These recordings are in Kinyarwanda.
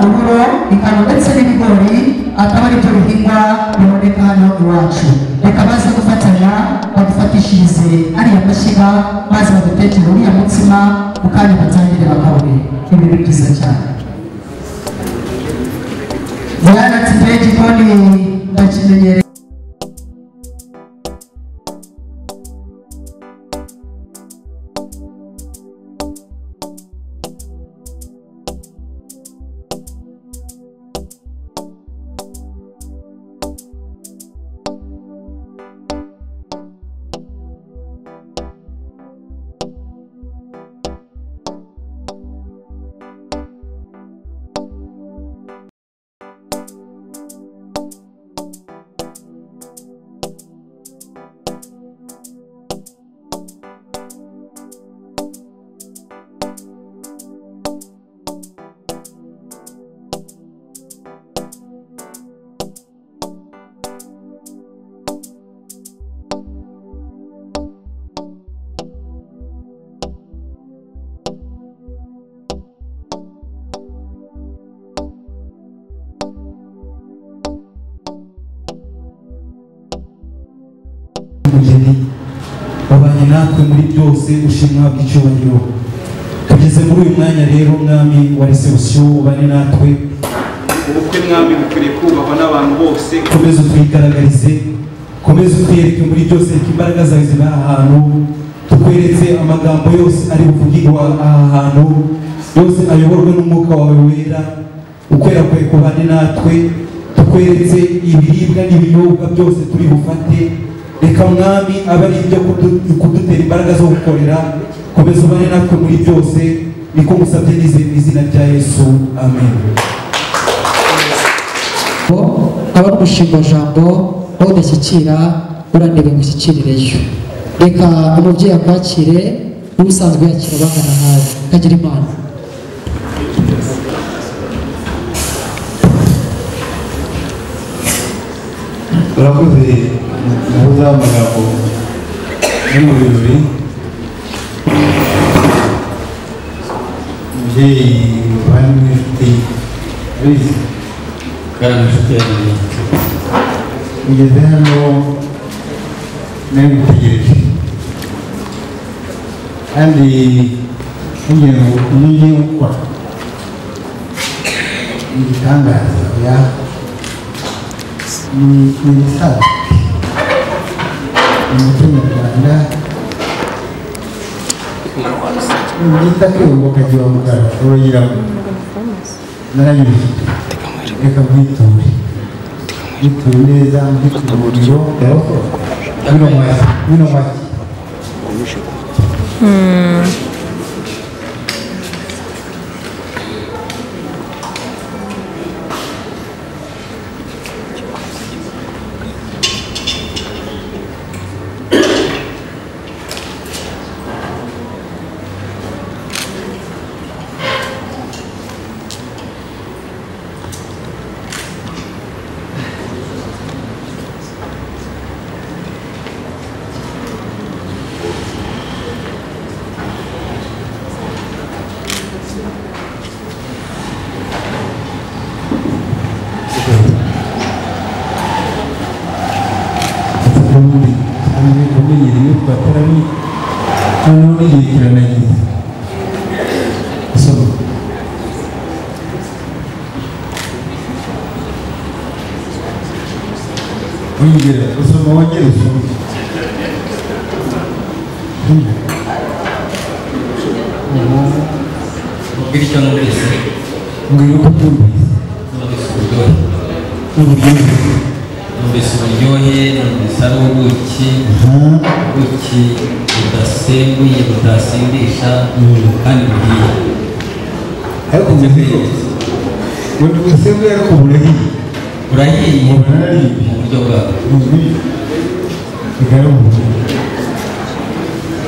uburo ingano ndetse n'ibigori akaba aribyo bihingwa biboneka hano iwacu reka baze gufatanya badufatishirize ariya mashyiga maze badutekere uriya mutsima mu kanya batangire bakawuhe ibi ni byiza cyane yaratsi mbere igikoni ndakimenyereye umugeni wabanye natwe muri byose ushimwa bw'icyubahiro tugeze muri uyu mwanya rero mwami wa resebusiyo ubane natwe ubukwe mwami bukwiriye kubahwa n'abantu bose komeza utwigaragarize komeza utwiyereke muri byose reka imbaraga zawe zibari ahantu tukweretse amagambo yose ari buvugirwa aha hantu yose ayoborwe n'umwuka wawe wera ukwera kwe kubane natwe tukweretse ibiribwa n'ibinyobwa byose turi bufate reka mwami abe ari ibyo kudu- kudutera imbaraga zo gukorera komeza ubane natwe muri byose niko musabye n'izi- n'izina rya yesu amen aba ari umushimbajambo aho udashyikira uranebe ngo ushyikirireyo reka umubyeyi akwakire n'ubusanzwe yakira abangana nawe kagira imana urakoze muhuza amagambo yo mu birori umubyeyi muvandimwe n'inshuti bizi kandi inshuti yanjye mugeze hano nari ngutegereje kandi ntugira ngo ibyo ngiye gukora ni igitangaza ya ni ibisanzwe mu muco nyarwanda ni byiza kwibuka ukagira umugara uragira ngo naranyuze reka mwiture mwiture neza mwiture umuriro bino mashyi bino mashyi ubundi kandi umenyereye ko atarari noneho n'igihe kiranagize asoma wongera usoma wongera usoma Mbwira icyo numvise mbwira uko byumvise numvise uburyohe n'uburyohe numvise uburyohe numvise ari ubuki aha ubuki budasembuye butasindisha kandi buhiye ariko ubuzigo ubundi busembuye ariko burahiye burahiye Burahiye. mu buryo bwawe bigara umuntu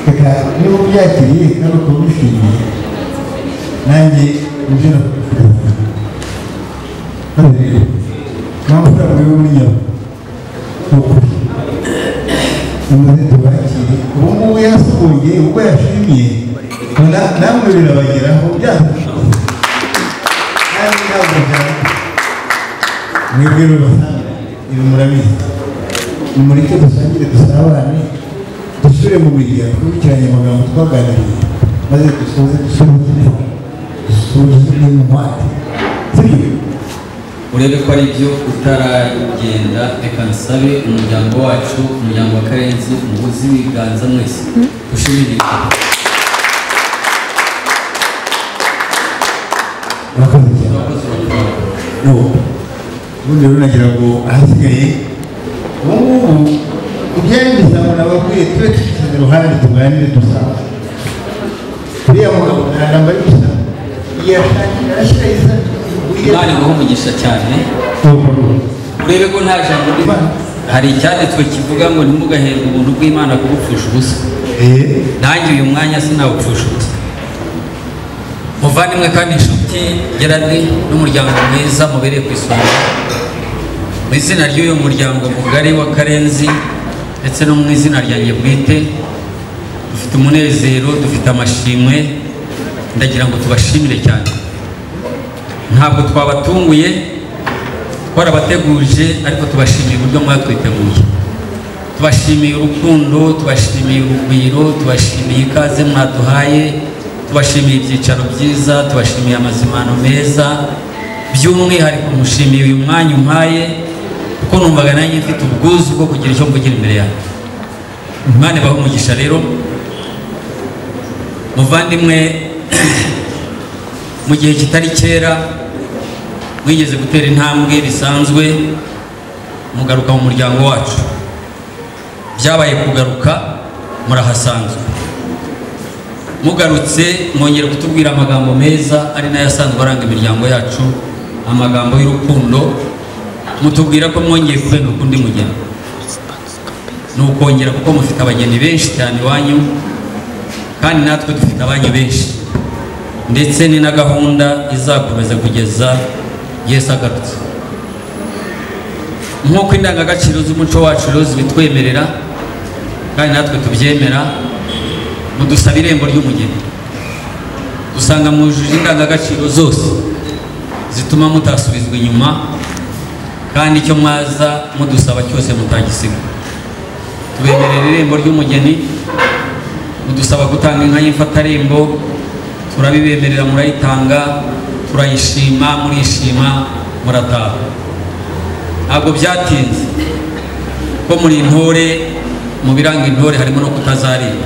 reka niba ubyakiriye kandi ukaba ubishimiye nanjye ibyo nakwifuza maze rero nta mafaranga yo muri nyabo ni ukuri nimuze tubakire ubu ngubu yasuhuye ubwo yashimye na- namwe birabageraho byadufasha nta kandi ndavuga mwebwe rubasanga ibi murabizi nimureke dusangire dusabane dusubire mu biriya dukurikiranye amagambo twaganiriye maze dusoze dusoze neza dusoze n'intwate sibyo urebe ko ari byo utaragenda reka nsabe umuryango wacu umuryango wa karenzi umuguzi w'ibiganza mwese ushimire murakoze cyane abakozi bakora no ubundi rero nagira ngo ahasigaye ubu ngubu ibyari bizabona abakwiye tube dushyize iruhande tuganire dusanga uriya mugabo ntaramba ari gusa yashakira arashyira isa imana iguha umugisha cyane urebe ko nta jambo riba hari icyanditswe kivuga ngo ntimugaherwe ubuntu bw'imana kubupfusha ubusa nanjye uyu mwanya sinawupfusha ubusa muvandimwe kandi inshuti geradi n'umuryango mwiza mubereye ku isonga mu izina ry'uyu muryango mugari wa karenzi ndetse no mu izina ryanjye bwite dufite umunezero dufite amashimwe ndagira ngo tubashimire cyane ntabwo twabatunguye twarabateguje ariko tubashimiye uburyo mwatwiteguye tubashimiye urukundo tubashimiye urugwiro tubashimiye ikaze mwaduhaye tubashimiye ibyicaro byiza tubashimiye amazimano meza by'umwihariko mushimiye uyu mwanya umpaye kuko numvaga nanjye mfite ubwuzu bwo kugira icyo mvugira imbere yawe imana ibahe umugisha rero muvandimwe mu gihe kitari kera mwigeze gutera intambwe bisanzwe mugaruka mu muryango wacu byabaye kugaruka murahasanzwe mugarutse mwongera kutubwira amagambo meza ari nayo asanzwe aranga imiryango yacu amagambo y'urukundo mutubwira ko mwongeye kurenga ku undi mugeni ni ukongera kuko mufite abageni benshi cyane iwanyu kandi natwe dufite abanyu benshi ndetse ni na gahunda izakomeza kugeza yesu agarutse nk'uko indangagaciro z'umuco wacu rero zibitwemerera kandi natwe tubyemera mudusaba irembo ry'umugeni usanga mwujuje indangagaciro zose zituma mutasubizwa inyuma kandi icyo mwaza mudusaba cyose mutagisiga tubemerera irembo ry'umugeni mudusaba gutanga inka y'imfatarembo turabibemerera murayitanga turayishima murishima murataha ntabwo byatinze ko muri intore mu biranga intore harimo no kutazarira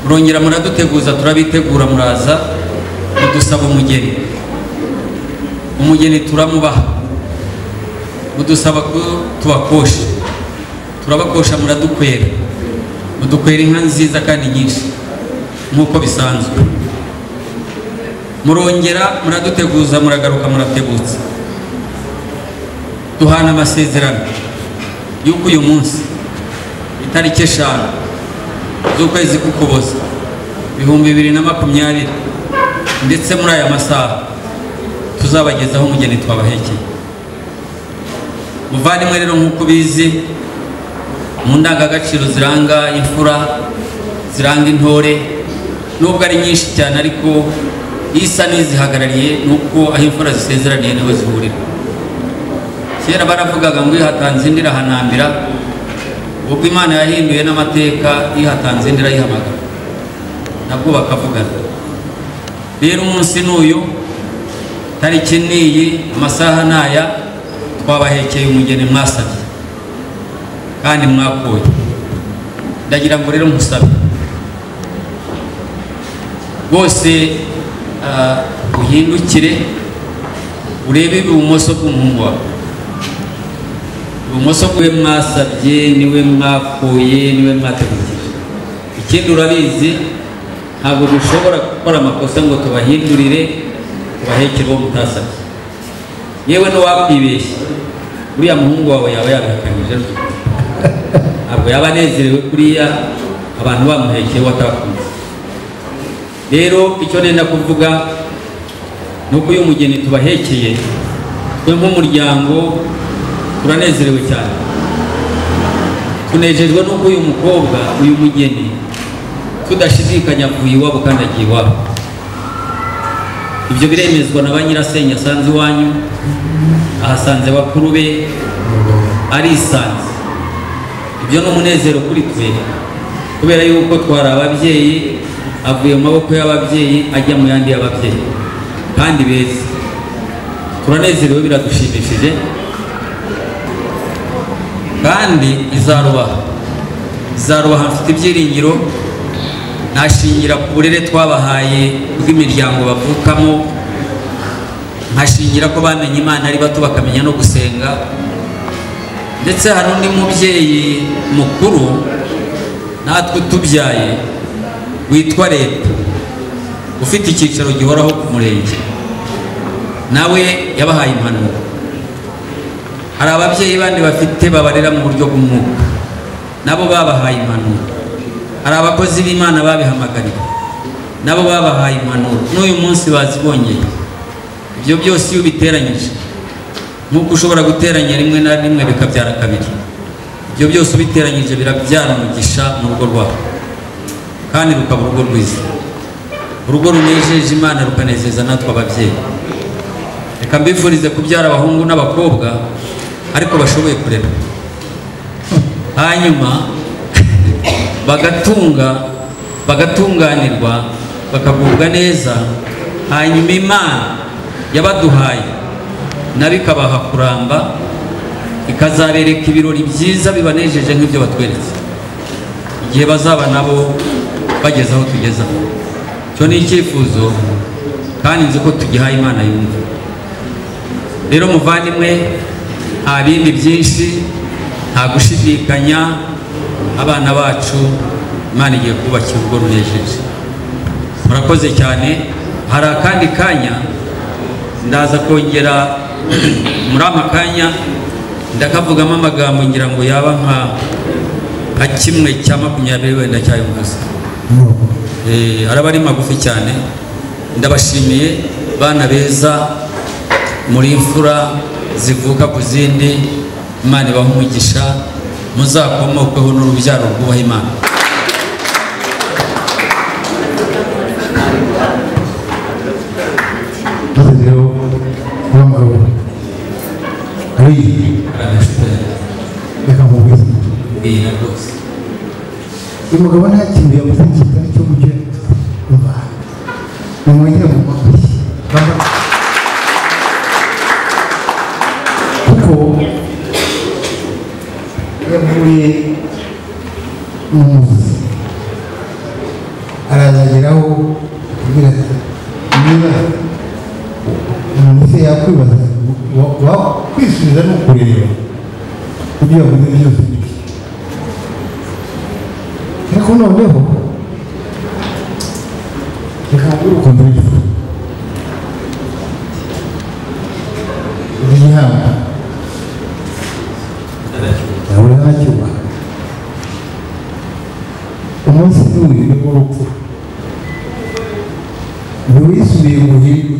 murongera muraduteguza turabitegura muraza mudusaba umugeni umugeni turamubaha mudusaba ko tubakosha turabakosha muradukwera mudukwera inka nziza kandi nyinshi nk'uko bisanzwe murongera muraduteguza muragaruka murategutse duhana amasezerano y'uko uyu munsi itariki eshanu z'ukwezi k'ukuboza ibihumbi bibiri na makumyabiri ndetse muri aya masaha tuzabagezaho umugeni twabahekeye muvandimwe rero nk'uko ubizi mu ndangagaciro ziranga imfura ziranga intore nubwo ari nyinshi cyane ariko isa n'izihagarariye ni uko aho imfura zisezeraniye niho zihurira kera baravugaga ngo ihatanze indi irahanambira ubwo imana yahinduye n'amateka ihatanze indi irayihamagara nabwo bakavugana rero umunsi n'uyu tariki n'iyi amasaha n'aya twabahekeye umugeni mwasabye kandi mwakuye ndagira ngo rero musabe bose ah, uhindukire urebe ibumoso bw'umuhungu wawe ibumoso bwe mwasabye niwe mwakuye niwe mwategurije ikindi urabizi ntabwo dushobora gukora amakosa ngo tubahindurire tubahekere uwo mutasabye yewe ntiwakwibeshye uriya muhungu wawe yaba yabihakanyije rwose ntabwo yaba anezerewe kuriya abantu bamuhekeye watakunze rero icyo nenda kuvuga ni uko uyu mugeni tubahekeye twe nk'umuryango turanezerewe cyane tunejejwe n'uko uyu mukobwa uyu mugeni tudashidikanya avuye iwabo kandi agiye iwabo ibyo biremezwa na ba nyirasenge asanze iwanyu ahasanze bakuru be arisanze ibyo ni umunezero kuri twe kubera yuko twari ababyeyi avuye mu maboko y'ababyeyi ajya mu yandi y'ababyeyi kandi beza turanezerewe biradushimishije kandi izarubaha izarubaha mfite ibyiringiro ntashingira ku burere twabahaye bw'imiryango bavukamo nkashingira ko bamenye imana ari bato bakamenya no gusenga ndetse hari undi mubyeyi mukuru natwe utubyaye witwa leta ufite icyicaro gihoraho ku murenge nawe yabahaye impanuro hari ababyeyi bandi bafite babarera mu buryo bw'umwuka nabo babahaye impanuro hari abakozi b'imana babihamagariwe nabo babahaye impanuro n'uyu munsi bazibongeye ibyo byose iyo ubiteranyije nk'uko ushobora guteranya rimwe na rimwe bikabyara kabiri ibyo byose ubiteranyije birabyara umugisha mu rugo rwawe kandi rukaba urugo rwiza urugo runejeje imana rukanezeza natwe ababyeyi reka mbifurize kubyara abahungu n'abakobwa ariko bashoboye kurera hanyuma bagatunga bagatunganirwa bakagubwa neza hanyuma imana yabaduhaye nabi ikabaha kuramba ikazabereka ibirori byiza bibanejeje nk'ibyo batweretse igihe bazaba nabo bageze aho tugeze aho icyo ni icyifuzo kandi nzi ko tugihaye imana yumva rero muvandimwe nta bindi byinshi nta gushidikanya abana bacu imana igiye kubakira urugo runejeje murakoze cyane hari akandi kanya ndaza kongera muri aka kanya ndakavugamo amagambo ngira ngo yaba nka nka kimwe cya makumyabiri wenda cyayumvise Eh, araba ari magufi cyane ndabashimiye bana beza muri imfura zivuka ku zindi imana ibaha umugisha muzakomokweho n'urubyaro rwubaha imana dushyizeho wa mugabo ari reka mubwize bwira rwose uyu mugabo nta kintu yavuze cyiza cyo mujye kumva nimwongere mu mabuye kuko yavuye mu muzi arazageraho kugira ati niba umuntu se yakwibaza wa- wa- kwisubiza ni ukureba ibyo yavuze byose ni byo ariko noneho reka mubwire ukuntu bifu igihamba nawe ntacyubaha umunsi n'uyu ni urupfu buri wisubiye mu buhinde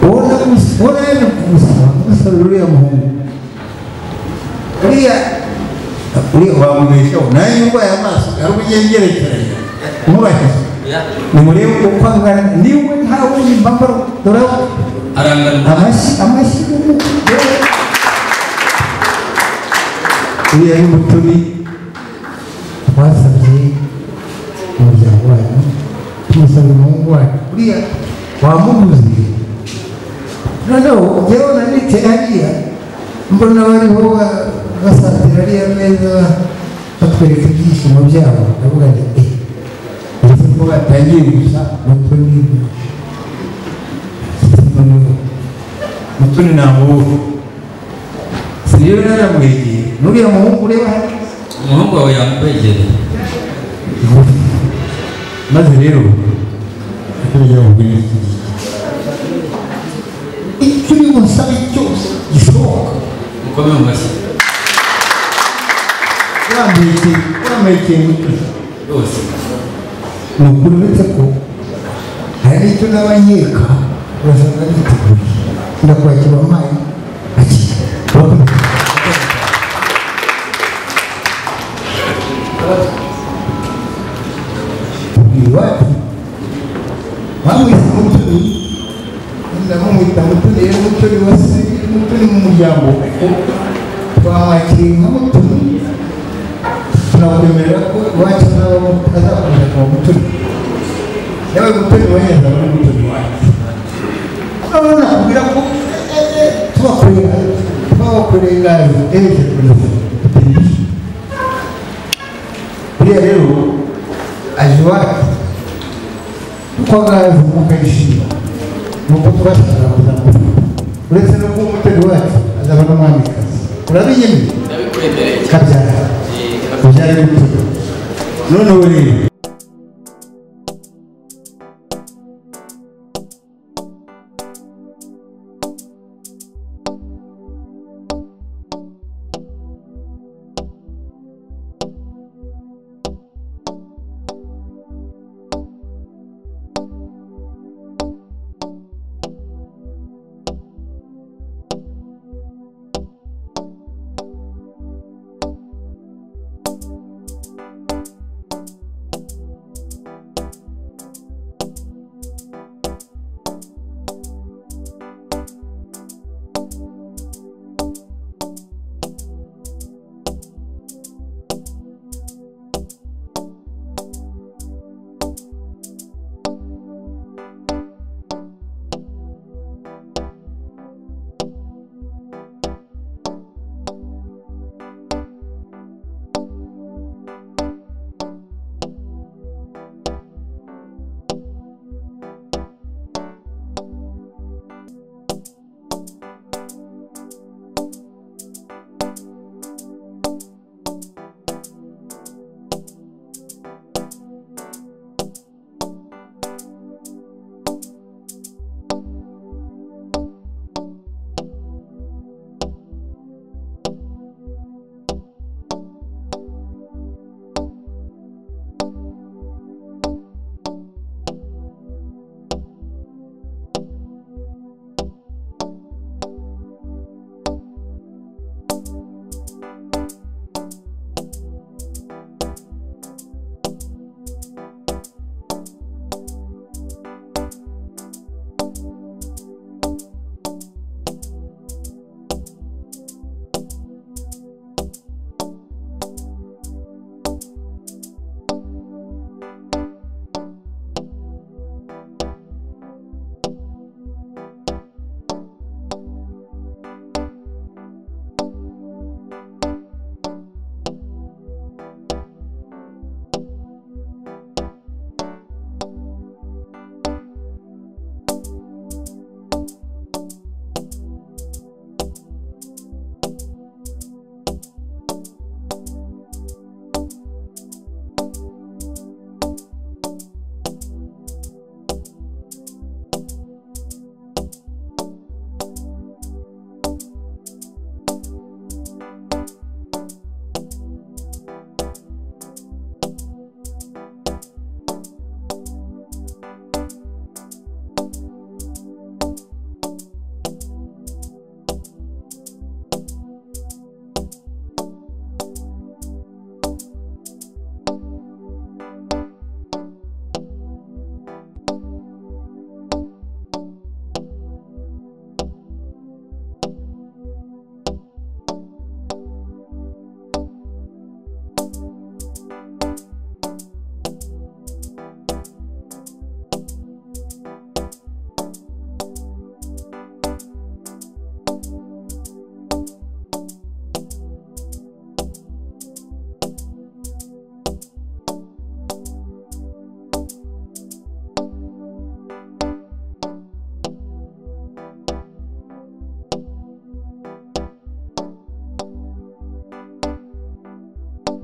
ubona gusa- ubona yaje kumusaba kumusabira uriya muhungu uriya uriya wamubeshaho nawe ndwaye amaso ntabwo ugiye ngerekeranya nkubahize nimurebe uko angana niwe ntawe nimbambara doraho arangana amashyi amashyi yewe. uriya ni mutoni twasabye umuryango wanyu tumusabye umuhungu wanyu uriya wamuguze noneho jyewe nanite hariya mbona bariho ba- basatira ariya meza batwereka ibyishimo byabo ndavuga nti eh uretse ko batangiye gusa mutoni mutoni namubura si rero naramwegeye n'uriya muhungu ureba hariya umuhungu wawe yakwegereye maze rero kurya ubwira iki ngiki icyo uri busabe cyose gishoboka mukome mu mashyi wambaye ikintu wambaye ikintu rwose ni ukuri uretse ko hari n'icyo naba nkeka urasanga niteguye ndakwakira amazi akira iwacu bamwise umutoni ndamumwita mutoni yari umutoni wa se umutoni mu muryango kuko twamwakiriye nka mutoni tunakwemerera ko iwacu azaba azakomeza kuba mutoni yawe mutoni waheza uri mutoni wacu noneho nakubwira ko eh, eh, tubakorera tubabakorerayo ejo tunafatanyije buriya rero aje iwacu twaganze mukayishima nuko tubashaka kuzamura uretse no kuba umutego wacu azaba n'umwamikazi urabiyemeye ndabikwemereye cyane kabyara Eh, kabyara gutyo noneho rero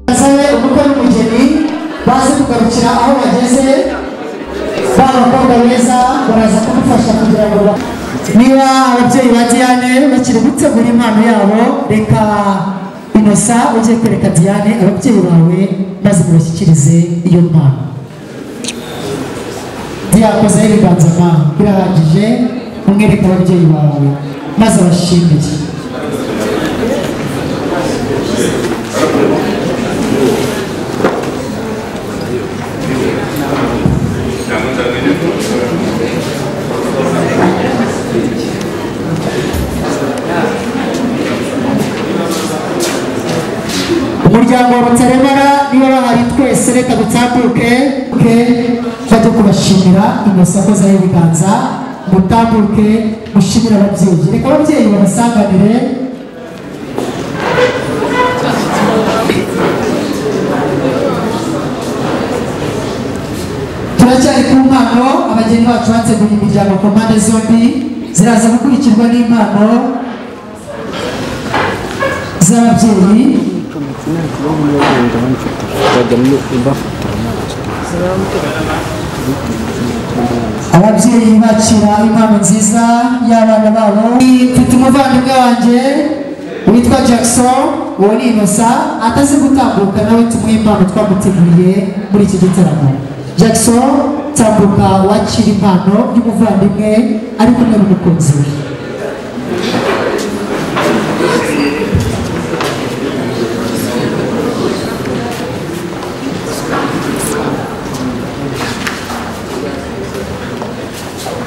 bazabe ubukwe n'umugeni baze kugarukira aho bageze ba bakobwa beza baraza kumufasha kugira ngo ba- niba ababyeyi ba diane bakiri gutegura impano yabo reka inosa ugiye kwereka diane ababyeyi bawe maze mubashyikirize iyo mpano diyakozeho ibiganza mpano birarangije umwereka ababyeyi bawe maze abashimire muryango rutaremara niba bahari twese reka dutambuke ke tujya kubashimira inyosako zaho ibiganza mutambuke mushimire ababyeyi reka ababyeyi babasanganire turacyari ku mpano abageni bacu bategura imiryango ku mpande zombi ziraza gukurikirwa n'impano z'ababyeyi ababyeyi bakira impano nziza y'abana babo mfite umuvandimwe wanjye witwa jackson uwo ni inosa atazi gutambuka nawe tumuhe impano twamuteguriye muri iki gitaramo jackson tambuka wakira impano y'umuvandimwe ari kumwe n'umukunzi we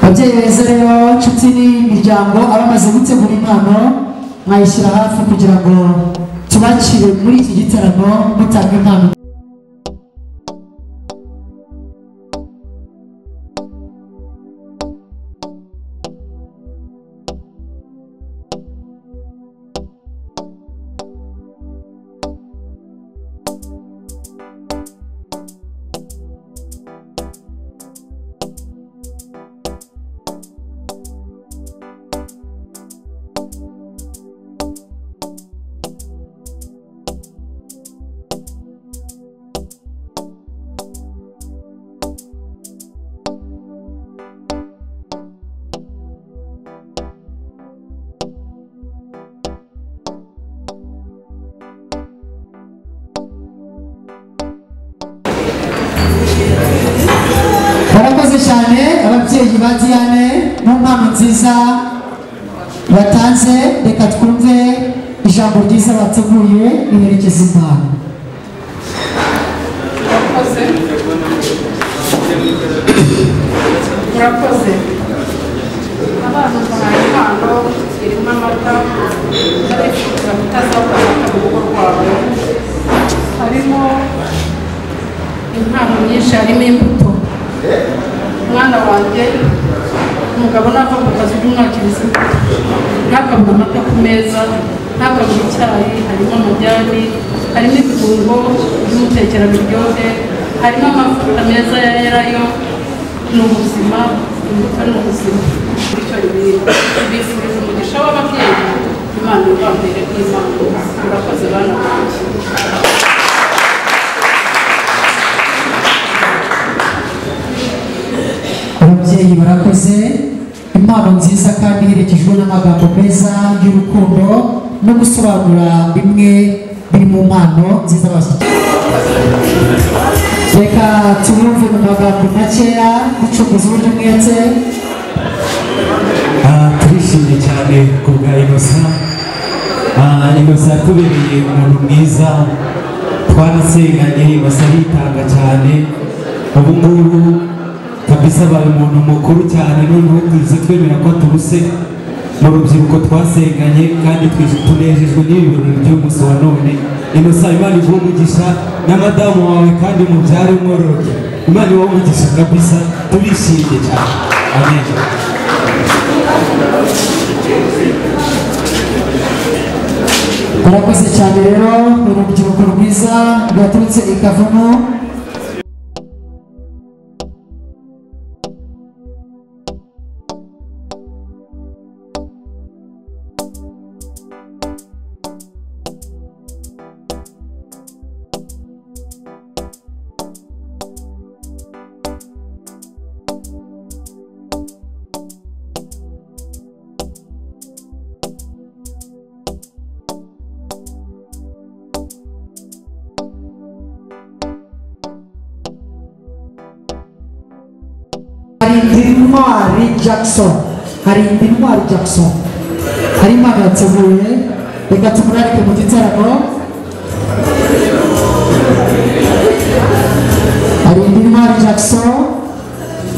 ababyeyi beza rero nshuti n'imiryango abamaze gutegura impano mwayishyira hafi kugira ngo tubakire muri iki gitaramo mutanga impano barakoze cyane ababyeyi ba diane mu mpano nziza batanze reka twumve ijambo ryiza bateguye riherekeza impano murakoze murakoze abana bahaye impano zirimo amata barifuza kutazabura amata mu rugo rwabo harimo impano nyinshi harimo imbuto umwana wanjye umugabo nava mu kazi by'umwakiriza imbuto ntakabura amata ku meza ntakabura icyayi harimo amajyani harimo ibirungo by'umutekera biryohe harimo amavuta meza ya erayo ni ubuzima imbuto ni ubuzima bityo bifuriza umugisha w'ababyeyi imana ibambere n'imana murakoze bana banjye ababyeyi barakoze impano nziza kandi iherekejwe n'amagambo meza y'urukundo no gusobanura bimwe biri mu mpano nziza bashyikirijwe reka tubumve mu magambo makeya ducukuza uburyo umwete Ah, turishimye cyane ku bwa inosa Ah, inosa yatubereye umuntu mwiza twarasenganye inosa aritanga cyane ubu ngubu kabisa abaye umuntu mukuru cyane noneho tuzi twemera ko atubuse mu rubyiruko twasenganye kandi twi- tunejejwe n'ibi birori by'umunsi wa none inosa imana iguhe umugisha na madamu wawe kandi umubyare umworoke imana iwe umugisha kabisa turishimye cyane amen murakoze cyane rero ni urubyiruko rwiza rwaturutse i kavumu hari intwari jackson hari intwari jackson hari impano yateguye reka tumurarike mu gitaramo hari intwari jackson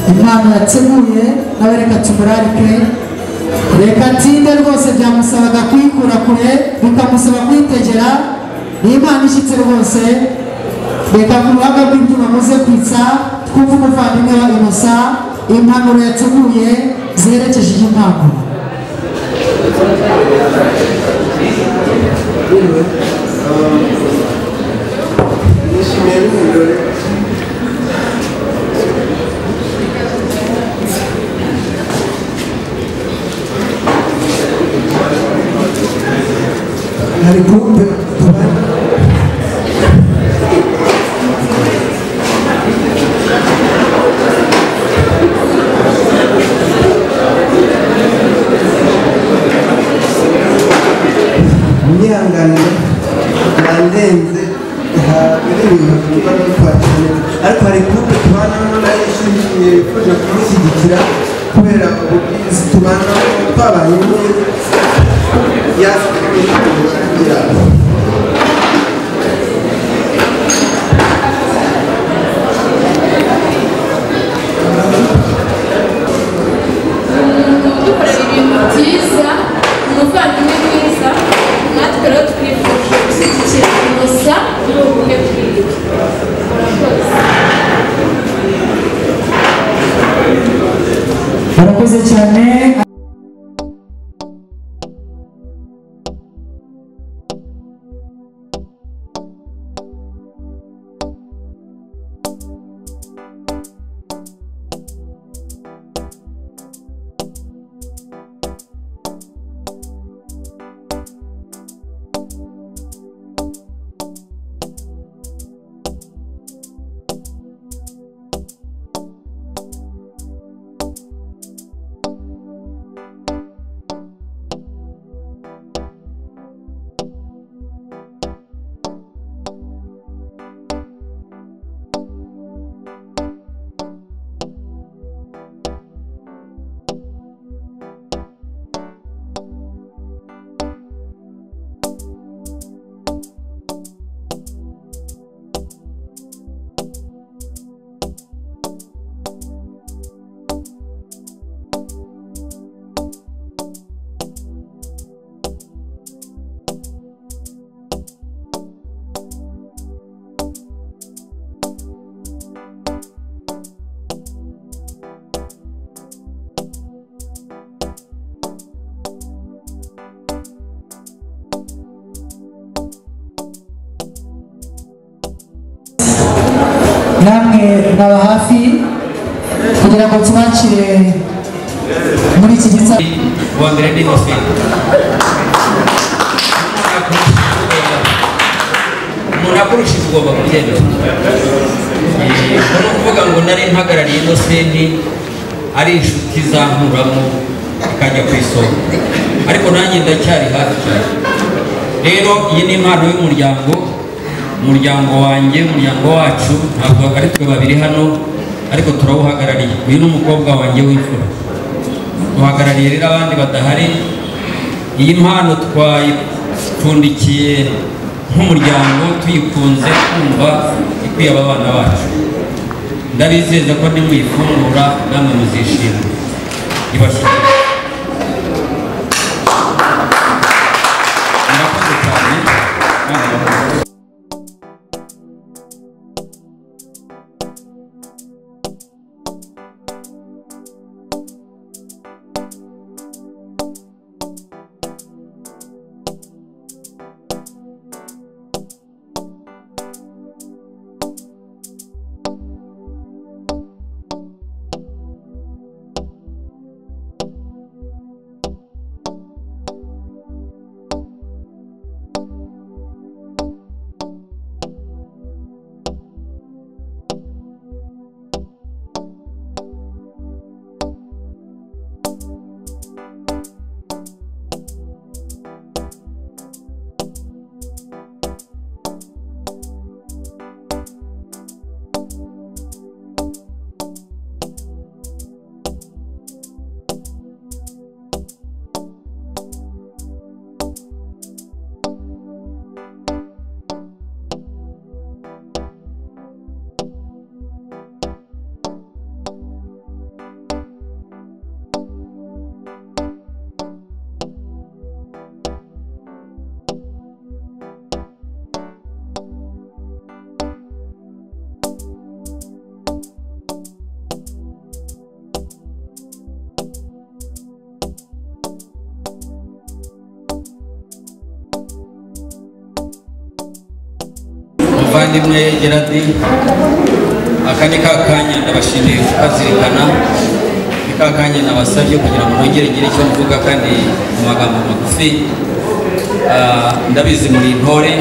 impano yateguye nawe reka tumurarike reka tinde rwose byamusabaga kuyikura kure bikamusaba kuyitegera iyi Imana ishyitse rwose reka ku ruhanga rw'imbyino muze kwitsa twumve umuvandimwe wa inosa impanuro yateguye ziherekeje iyi mpanuro nishimiye n'ibirori hari kumbe unyihangane yandenze hari ibintu tuba dutwakiye ariko hari kupe tubanamo nayo ishimiye yifuje kumushyigikira kubera ubwiza tubanamo twabanye neza yasigaye kugira dukorera ibintu byiza umuvandimwe mwiza natwe rero twifuje gushyigikira gusa muri ubu bumwe bwiwe murakoze murakoze cyane namwe nkaba hafi kugira ngo tubakire muri iki gitsina uwa mbere ni Inofe umuntu akurishije ugomba kubyemera Eh, ubwo ni ukuvuga ngo nari mpagarariye Innocent ari inshuti zankuramo ikajya ku isonga ariko nanjye ndacyari hafi cyane rero iyi ni impano y'umuryango umuryango wanjye umuryango wacu ntabwo ari twe babiri hano ariko turawuhagarariye uyu ni umukobwa wanjye w'imfura duhagarariye rero abandi badahari iyi mpano twayipfundikiye nk'umuryango tuyikunze kumva ikwiye aba bana bacu ndabizeza ko nimuyifungura namwe muzishima ibashyikire murakoze cyane namwe murakoze muvandimwe geradi aka ni ka kanya ndabashimiye kukazirikana ni ka kanya nabasabye kugira ngo nongere ngire icyo mvuga kandi mu magambo magufi Ah, ndabizi muri intore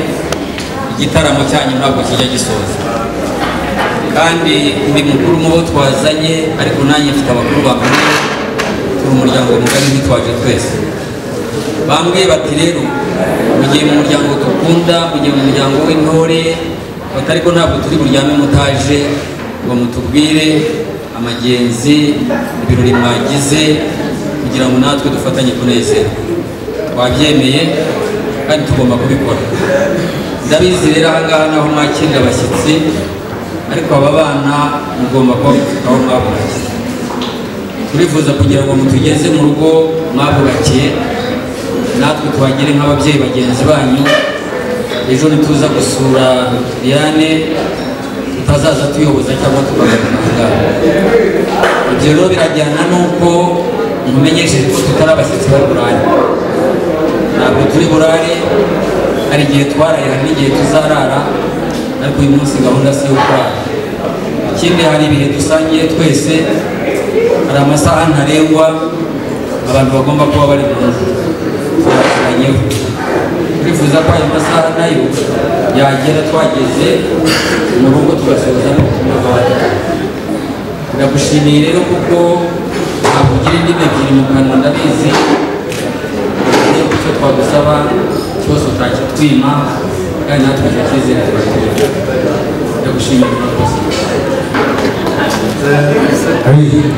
igitaramo cyanyu ntabwo kijya gisoza kandi ndi mukuru mu bo twazanye ariko nanjye mfite abakuru bakomeye turi umuryango mugari ntitwaje twese bambwiye bati rero mugiye mu muryango dukunda mugiye mu muryango w'intore bati ariko ntabwo turi buryame mutaje ngo mutubwire amagenzi ibirori mwagize kugira ngo natwe dufatanye kunezera twabyemeye kandi tugomba kubikora ndabizi rero ahangaha naho mwakirira abashyitsi ariko aba bana mugomba kuba mufite aho mwabubakiye turifuza kugira ngo mutugeze mu rugo mwabubakiye natwe tubagire nk'ababyeyi bagenzi banyu ejo nituza gusura Diane tutazaza tuyoboza cyangwa tukagana ibyo rero birajyana n'uko mumenyesheje ko tutari abashyitsi bari burare ntabwo turi burare hari igihe twararira n'igihe tuzarara ariko uyu munsi gahunda si iyo kurara ikindi hari ibihe dusangiye twese hari amasaha ntarengwa abantu bagomba kuba bari mu nzu byakuranyeho turifuza ko ayo masaha nayo yagera twageze mu rugo tugasoza n'ubutumwa bwawe ndagushimiye rero kuko ntabwo ugira indimi ebyiri mu kanwa ndabizi icyo twagusaba cyose utakitwima kandi natwe icyo cyizere turakigira ndagushimira rwose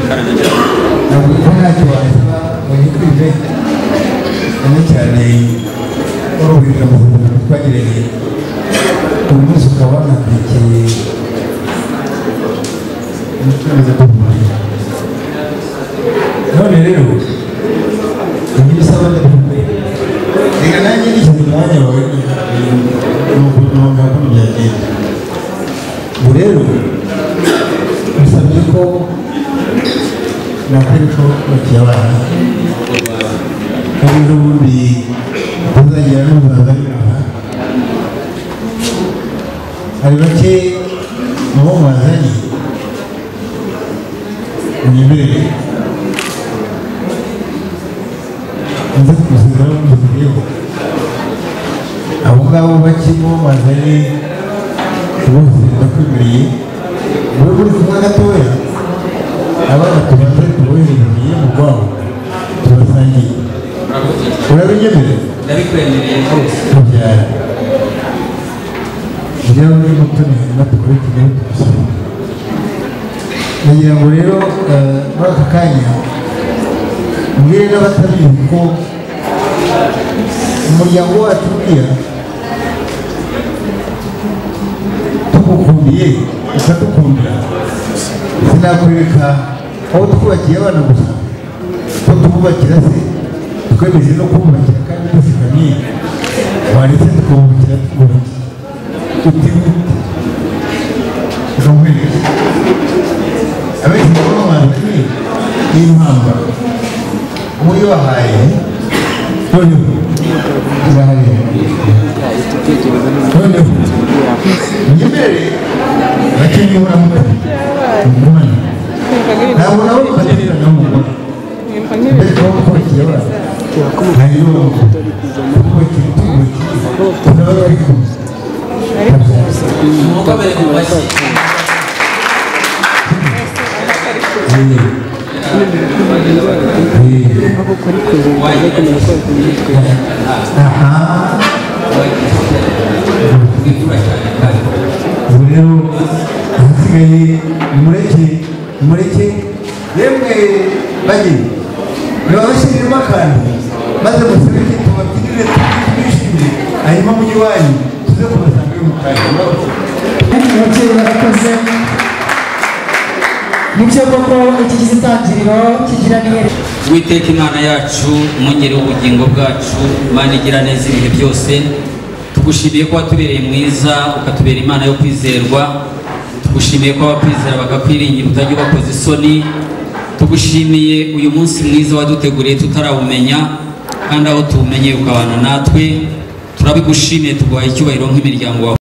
ntabwo ko ntacyo wasaba ngo yitwize cyane cyane urubyiruko mu rwanda twagiranye uyu munsi ukaba wanatwikiriye umucuruzi wo mu rwanda none rero ibi bisaba ndabikumbuye reka nanjye nishyize umwanya wawe ni ukuntu ntabwo byagenda ubu rero bisabye ko nakora ko bakiri abana kandi n'ubundi uzagira n'umuzaza w'inaha hari bake mu bo mwazanye unyemerere nze kuzizaho mbuziriyeho abo ngabo bakirimo bazanye bose bakwemereye wowe uri kumwe gatoya abana tubanze tuboherereye mu rwabo tubasangiye urabinyemera ndabikwemereye rwose tubyara kugira ngo niba tunihema dukore tugaho tugusoma ndagira ngo rero eh, muri aka kanya mbwire n'abatabizi ko umuryango wacu uriya tugukundiye ukadukundira sinakwereka aho twubakiye abana gusa ko tububakira se twemeje no kububakira kandi dusigamye wanditse tukabubakira tukubakira utihute tukamwereka abenshi mu bamazi y'impambara muri wahaye noneho urahaye noneho nyemere bakeneye uramutse umwana ntabwo nabo bakeneye na mugore mbere yo kubakira abana hari yo kubakira kubakira tunaba bari kumwe umwuka mbere mu mashyi aha wikura cyane kandi ubu rero ahasigaye nimureke nimureke yemwe bajye niba bashyiriremo akantu maze musubike tubabwirire tubishimire hanyuma mujye iwanyu tuze kubasanga uyu mukanya kandi ababyeyi barakoze nibyo koko iki gitangiriro kigira n'iyerekana witeka imana yacu mwongere ubugingo bwacu imana igira neza ibihe byose tugushimiye ko watubereye mwiza ukatubera imana yo kwizerwa tugushimiye ko abakwizera bakakwiringira utajya ubakoza isoni tugushimiye uyu munsi mwiza waduteguriye tutarawumenya kandi aho tuwumenye ukabana natwe turabigushimiye tuguhaye icyubahiro nk'imiryango wawe